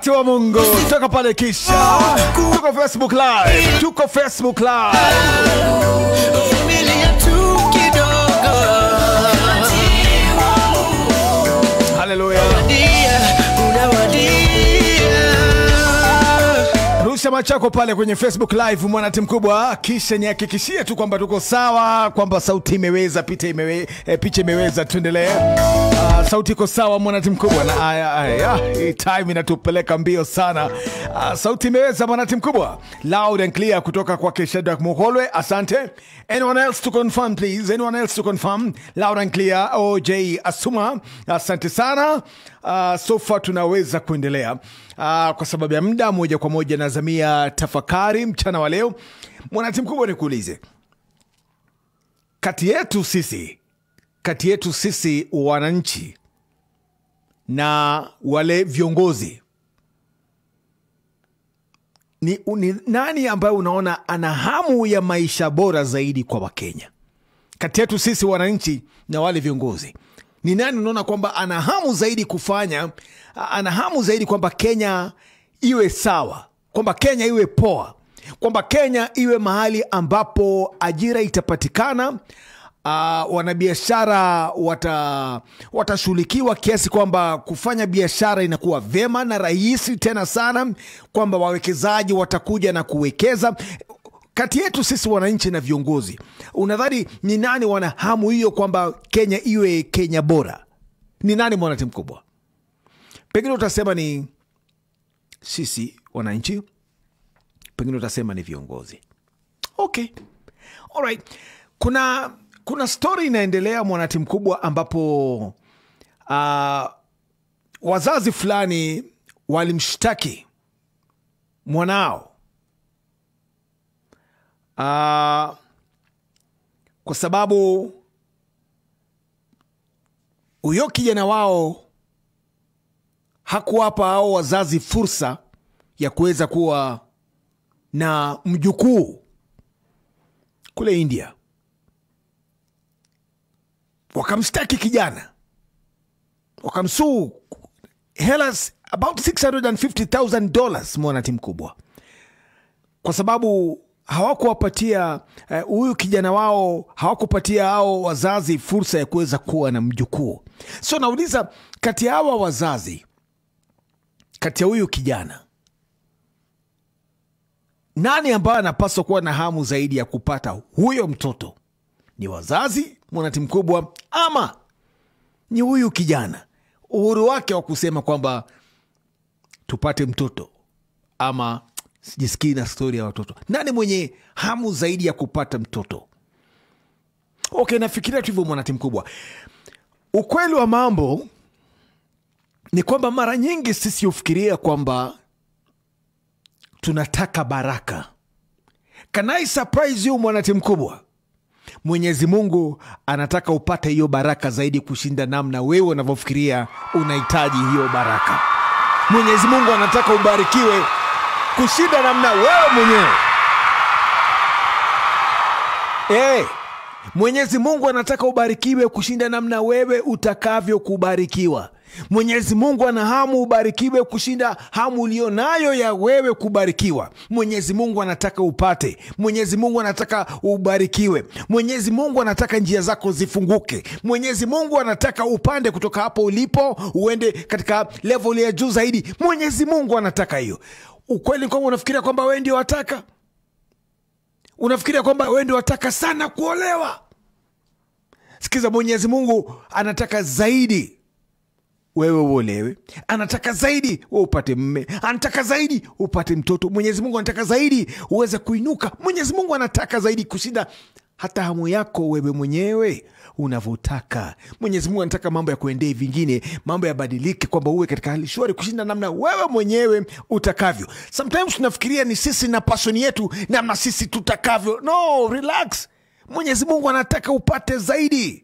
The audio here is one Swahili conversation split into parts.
watu wa Mungu, toka pale kisha, tuko Facebook live, tuko Facebook live. Vumilia tu kidogo. Haleluya. Dia, unawadia. Rusha machako pale kwenye Facebook live mwana timu kubwa, kisha nihakikishie tu kwamba tuko sawa, kwamba sauti imeweza, picha imewe, eh, picha imeweza, tuendelee. Uh, sauti iko sawa mwana timu kubwa, na aya, aya, hii time inatupeleka mbio sana. Uh, sauti imeweza mwana timu kubwa, loud and clear kutoka kwake Shadrack Muholwe, asante. Anyone else to confirm please? Anyone else to confirm? Loud and clear, OJ Asuma, asante sana. Uh, so far tunaweza kuendelea uh, kwa sababu ya muda, moja kwa moja nazamia tafakari mchana wa leo. Mwanatimu kubwa, nikuulize, kati yetu sisi, kati yetu sisi wananchi na wale viongozi ni, ni nani ambaye unaona ana hamu ya maisha bora zaidi kwa Wakenya? Kati yetu sisi wananchi na wale viongozi, ni nani unaona kwamba ana hamu zaidi kufanya, ana hamu zaidi kwamba Kenya iwe sawa, kwamba Kenya iwe poa, kwamba Kenya iwe mahali ambapo ajira itapatikana, Uh, wanabiashara wata watashughulikiwa kiasi kwamba kufanya biashara inakuwa vyema na rahisi tena sana, kwamba wawekezaji watakuja na kuwekeza kati yetu sisi wananchi na viongozi, unadhani ni nani wana hamu hiyo kwamba Kenya iwe Kenya bora? Ni nani mwanatimu mkubwa? Pengine utasema ni sisi wananchi, pengine utasema ni viongozi. Okay, alright. Kuna kuna stori inaendelea mwanatimu mkubwa, ambapo uh, wazazi fulani walimshtaki mwanao uh, kwa sababu huyo kijana wao hakuwapa hao wazazi fursa ya kuweza kuwa na mjukuu kule India. Wakamshtaki kijana, wakamsuu hela about 650,000 dollars, mwanatimu kubwa, kwa sababu hawakuwapatia huyu uh, kijana wao hawakupatia hao wazazi fursa ya kuweza kuwa na mjukuu. So nauliza, kati ya hawa wazazi, kati ya huyu kijana, nani ambaye anapaswa kuwa na hamu zaidi ya kupata huyo mtoto? Ni wazazi, mwanatimu kubwa, ama ni huyu kijana, uhuru wake wa kusema kwamba tupate mtoto ama sijisikii na stori ya watoto. Nani mwenye hamu zaidi ya kupata mtoto? Okay, nafikiria tu hivyo mwanatimu kubwa. Ukweli wa mambo ni kwamba mara nyingi sisi hufikiria kwamba tunataka baraka. Can I surprise you mwanatimu kubwa? Mwenyezi Mungu anataka upate hiyo baraka zaidi kushinda namna wewe unavyofikiria unahitaji hiyo baraka. Mwenyezi Mungu anataka ubarikiwe kushinda namna wewe mwenyewe. Hey, Mwenyezi Mungu anataka ubarikiwe kushinda namna wewe utakavyo kubarikiwa. Mwenyezi Mungu ana hamu ubarikiwe kushinda hamu ulionayo ya wewe kubarikiwa. Mwenyezi Mungu anataka upate. Mwenyezi Mungu anataka ubarikiwe. Mwenyezi Mungu anataka njia zako zifunguke. Mwenyezi Mungu anataka upande kutoka hapo ulipo uende katika level ya juu zaidi. Mwenyezi Mungu anataka hiyo. Ukweli ni kwamba unafikiria kwamba wewe ndio wataka, unafikiria kwamba wewe ndio wataka sana kuolewa. Sikiza, Mwenyezi Mungu anataka zaidi wewe uolewe, anataka zaidi we upate mme, anataka zaidi upate mtoto. Mwenyezi Mungu anataka zaidi uweze kuinuka. Mwenyezi Mungu anataka zaidi kushinda hata hamu yako wewe mwenyewe unavyotaka. Mwenyezi Mungu anataka mambo ya kuendee vingine, mambo yabadilike, kwamba uwe katika hali shwari kushinda namna wewe mwenyewe utakavyo. Sometimes tunafikiria ni sisi na passion yetu, namna sisi tutakavyo. No, relax. Mwenyezi Mungu anataka upate zaidi.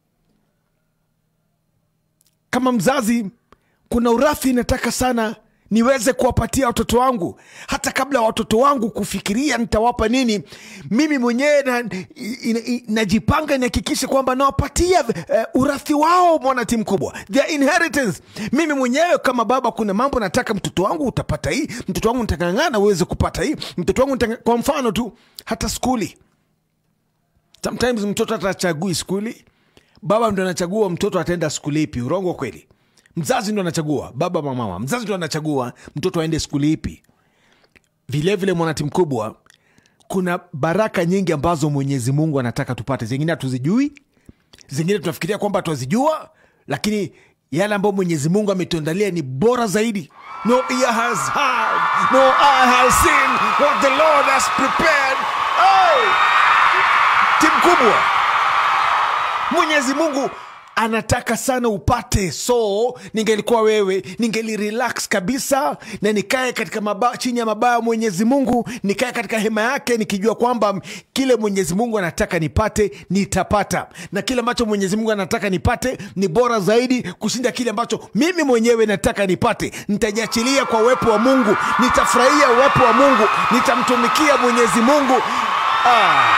Kama mzazi, kuna urafi nataka sana niweze kuwapatia watoto wangu hata kabla ya watoto wangu kufikiria nitawapa nini mimi mwenyewe na- i- i- najipanga nihakikishe kwamba nawapatia uh, urathi wao mwana timu kubwa their inheritance mimi mwenyewe kama baba kuna mambo nataka mtoto wangu utapata hii mtoto wangu nitangangana uweze kupata hii mtoto wangu nitanga... kwa mfano tu hata skuli sometimes mtoto atachagui skuli baba ndo anachagua mtoto ataenda skuli ipi urongo kweli mzazi ndo anachagua baba mamama mzazi ndo anachagua mtoto aende skuli ipi vilevile mwanati mkubwa kuna baraka nyingi ambazo mwenyezi mungu anataka tupate zingine hatuzijui zingine tunafikiria kwamba twazijua lakini yale ambayo mwenyezi mungu ametuandalia ni bora zaidi no ear has heard, no eye has seen what the lord has prepared oh! timu kubwa mwenyezi mungu anataka sana upate so ningelikuwa wewe ningelirelax kabisa na nikae katika maba, chini ya mabaya ya mwenyezi mungu nikae katika hema yake nikijua kwamba kile mwenyezi mungu anataka nipate nitapata na kile ambacho mwenyezi mungu anataka nipate ni bora zaidi kushinda kile ambacho mimi mwenyewe nataka nipate nitajiachilia kwa uwepo wa mungu nitafurahia uwepo wa mungu nitamtumikia mwenyezi mungu ah.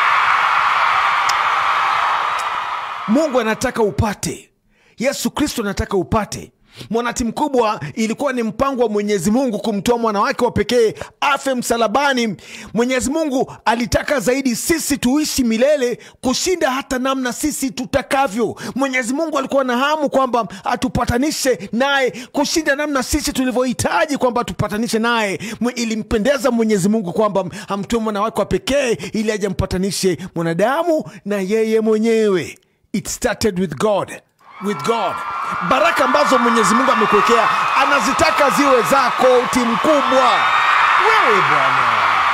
mungu anataka upate yesu kristo anataka upate mwanati mkubwa ilikuwa ni mpango wa mwenyezi mungu kumtoa mwana wake wa pekee afe msalabani mwenyezi mungu alitaka zaidi sisi tuishi milele kushinda hata namna sisi tutakavyo mwenyezi mungu alikuwa na hamu kwamba atupatanishe naye kushinda namna sisi tulivyohitaji kwamba atupatanishe naye Mwe- ilimpendeza mwenyezi mungu kwamba amtoe mwana wake wa pekee ili aje ampatanishe mwanadamu na yeye mwenyewe it started with god with god baraka ambazo mwenyezi mungu amekuwekea anazitaka ziwe zako timu kubwa wewe bwana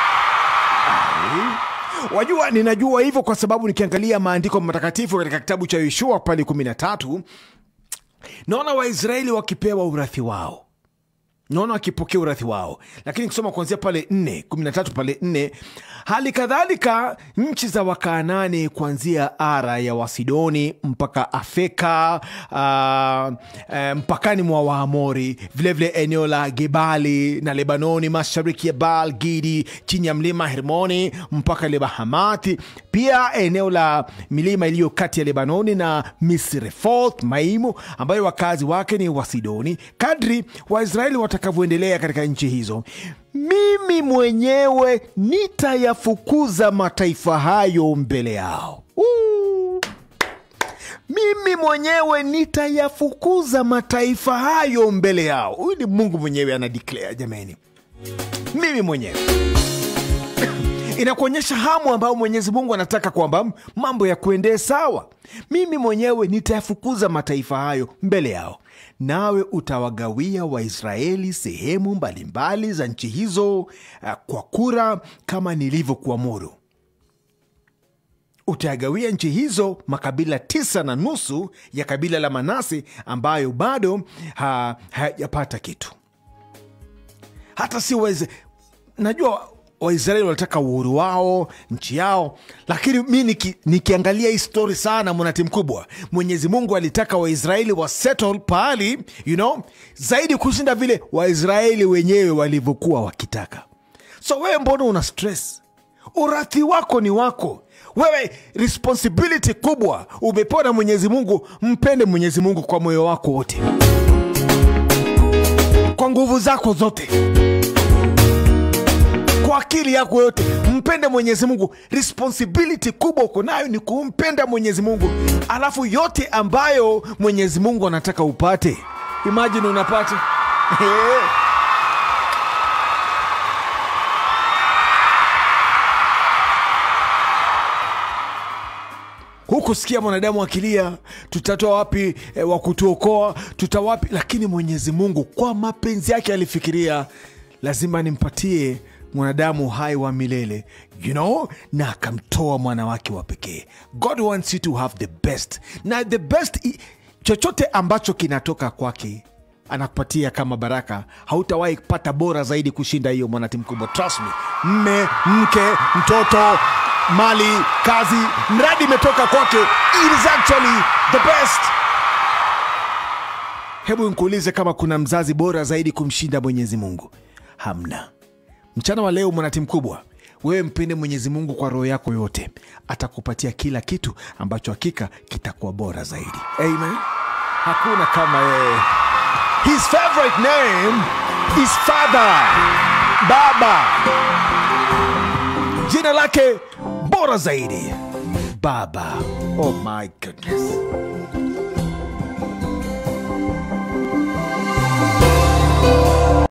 Ai. wajua ninajua hivyo kwa sababu nikiangalia maandiko matakatifu katika kitabu cha yoshua pale 13 naona waisraeli wakipewa urathi wao naona wakipokea urathi wao lakini kusoma kuanzia pale 4 13 pale 4 hali kadhalika nchi za wakaanani kuanzia ara ya wasidoni mpaka afeka uh, uh, mpakani mwa waamori vilevile eneo la gebali na lebanoni mashariki ya baal gidi chini ya mlima hermoni mpaka lebahamathi pia eneo la milima iliyo kati ya lebanoni na misrefoth maimu ambayo wakazi wake ni wasidoni kadri waisraeli watakavyoendelea katika nchi hizo mimi mwenyewe nitayafukuza mataifa hayo mbele yao Woo! mimi mwenyewe nitayafukuza mataifa hayo mbele yao huyu ni mungu mwenyewe ana declare jamani mimi mwenyewe inakuonyesha hamu ambayo mwenyezi mungu anataka kwamba mambo ya kuendee sawa mimi mwenyewe nitayafukuza mataifa hayo mbele yao nawe utawagawia waisraeli sehemu mbalimbali za nchi hizo uh, kwa kura kama nilivyokuamuru utayagawia nchi hizo makabila tisa na nusu ya kabila la manase ambayo bado ha- hayajapata kitu hata si waiz... najua waisraeli wanataka uhuru wao nchi yao lakini mi niki, nikiangalia hii stori sana mwanati mkubwa mwenyezi mungu alitaka waisraeli wasettle pahali you know, zaidi kushinda vile waisraeli wenyewe walivyokuwa wakitaka so wewe mbona una stress urathi wako ni wako wewe responsibility kubwa umepewa na mwenyezi mungu mpende mwenyezi mungu kwa moyo wako wote kwa nguvu zako zote kwa akili yako yote mpende mwenyezi mungu responsibility kubwa uko nayo ni kumpenda mwenyezi mungu alafu yote ambayo mwenyezi mungu anataka upate imajini unapata hukusikia mwanadamu akilia tutatoa wapi e, wa kutuokoa tutawapi lakini mwenyezi mungu kwa mapenzi yake alifikiria lazima nimpatie mwanadamu hai wa milele you know na akamtoa mwana wake wa pekee god wants you to have the best na the best i- chochote ambacho kinatoka kwake anakupatia kama baraka hautawahi pata bora zaidi kushinda hiyo mwanati mkubwa trust me mme mke mtoto mali kazi mradi imetoka kwake it is actually the best hebu nkuulize kama kuna mzazi bora zaidi kumshinda mwenyezi mungu hamna mchana wa leo mwanatimu kubwa wewe mpende mwenyezi mungu kwa roho yako yote atakupatia kila kitu ambacho hakika kitakuwa bora zaidi amen hakuna kama yeye his favorite name is father baba jina lake bora zaidi baba oh my goodness